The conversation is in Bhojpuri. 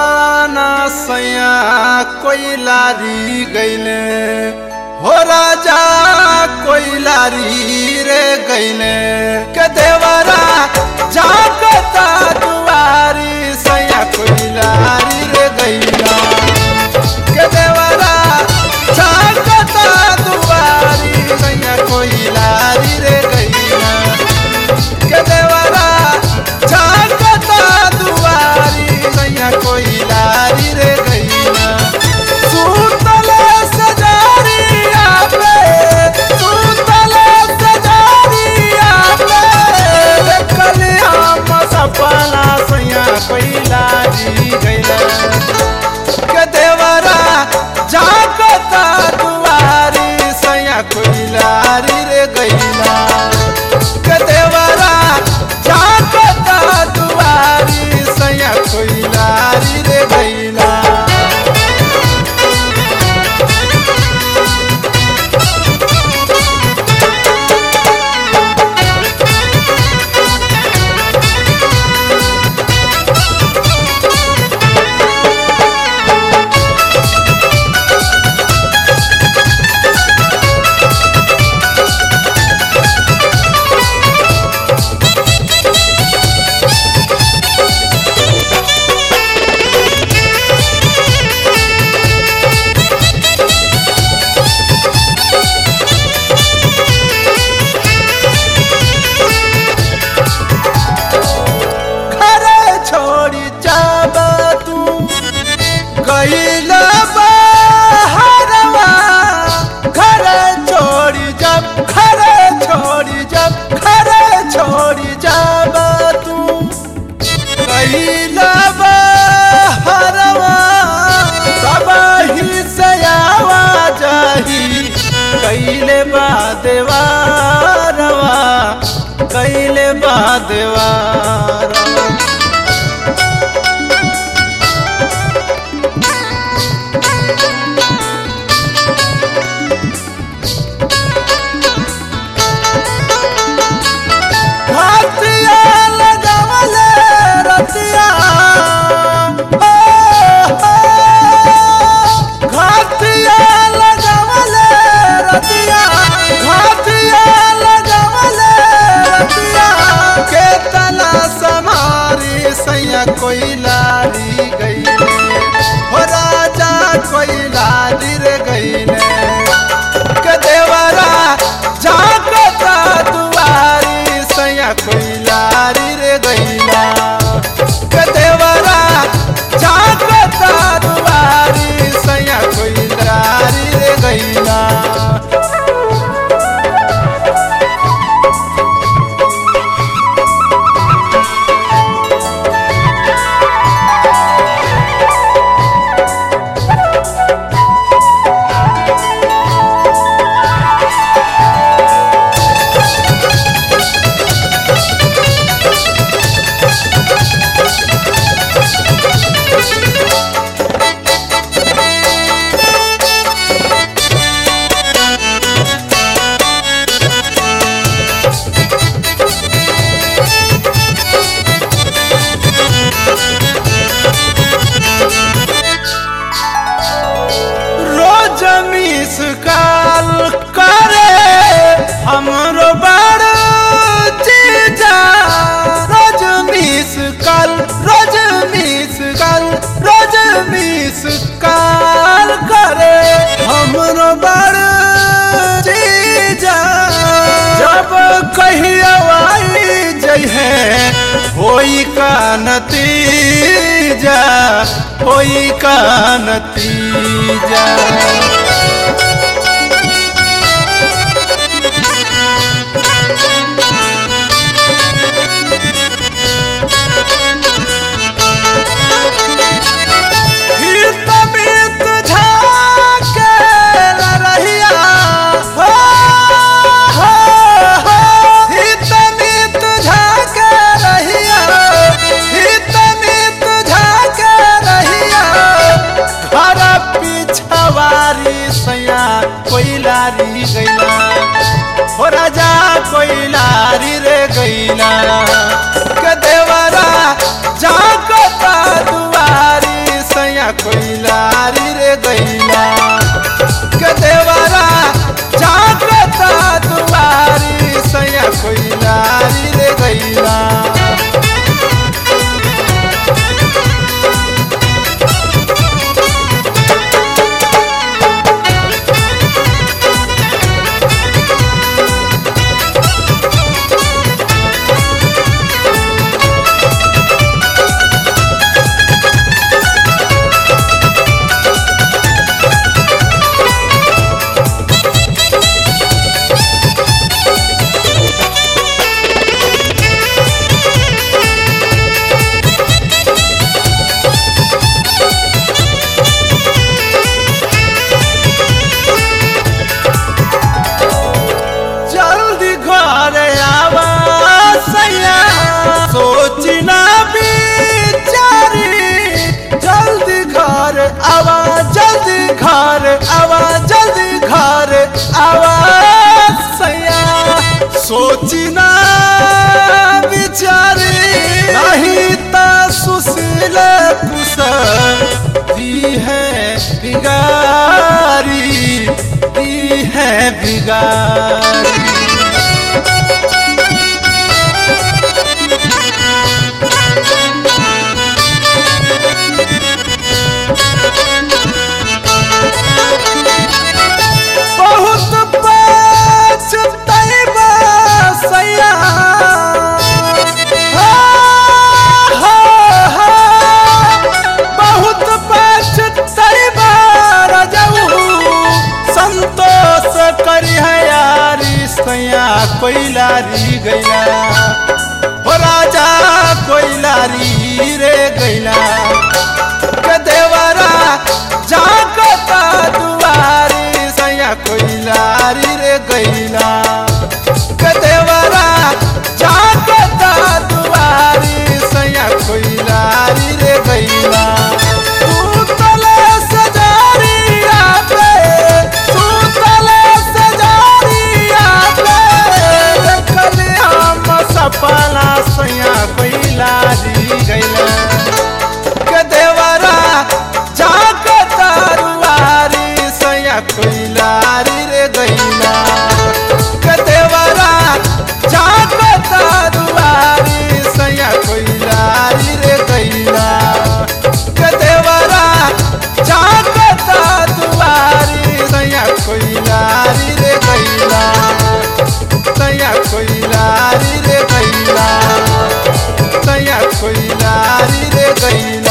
ना सैया कोई लारी गईले हो राजा कोई लारी रे गईले के देवरा जागता दुआरी सैया कोई लारी रे गईला के देवरा जागता दुआरी सैया कोई लारी रे गईला के देवरा जागता दुआरी सैया कोई लारी रे गईला सुतले सजारिया पे सुतले सजारिया पे देखले हम सपना सैया कोई लारी गईला के देवरा जागता दुआरी सैया कोई लारी रे गईला के देवरा जागता दुआरी सैया कोई लारी रे गईला घरे छोड़ी जाब तू गईल बहरवा घरे छोड़ी जब घरे छोड़ी जब घरे छोड़ी जाब तू गईल बहरवा तब ही से आवाजाही कैले बा देवारवा कैले बा देवारवा हाथिया लगावले रतिया ओ, ओ, घाटिया लगावले रतिया घाटिया लगावले रतिया के तना समारी सैया कोई लारी गईले हो राजा कोई लारी रे गईले के देवरा जागता दुआरी सैया कोई लारी रे गईला के देवरा जागता दुआरी सैया कोई लारी रे गईला रोज मिस काल करे हमरो बड़ चीजा रोज मिस काल रोज मिस काल रोज मिस काल करे हमरो बड़ चीजा जब कहिया आई जइहे होई का नतीजा होई का नतीजा हित मित झाके रहिया हो, हो, हो। हित मित झाके रहिया हित मित झाके रहिया घर पिछवारी सैया कोई लारी गैला हो राजा कोई लारी रे गैला के देवरा जागता दुआरी सैया कोइलारी रे गैला के देवरा जागता दुआरी सैया कोइलारी रे गैला जल्दी घर आवा सैया सोची ना बिचारी जल्दी घर आवा जल्दी घर आवा जल्दी घर आवा सैया सोची ना बिचारी नहीं ता सुशील कुशल दी है बिगारी दी है बिगारी बहुत पछतैबा सैया हा, हा, हा। बहुत पछतैबा रजऊ संतोष करी है यारी सैया कोइलारी गैला हो राजा कोइलारी रे गैला के देवरा जागता दुआरी सैया कोइलारी रे गैला के देवरा जागता दुआरी सैया कोइलारी रे गैला सुतले सजारिया पे सुतले सजारिया पे देखले हम सपना सैया कोइलारी गैला के देवरा जागता रुआरी सैया कोइलारी रे गैला के देवरा जागता रुआरी सैया कोइलारी रे गैला के देवरा जागता दुआरी सैया कोइलारी रे गैला सैया कोइलारी रे गैला सैया कोइलारी रे गैला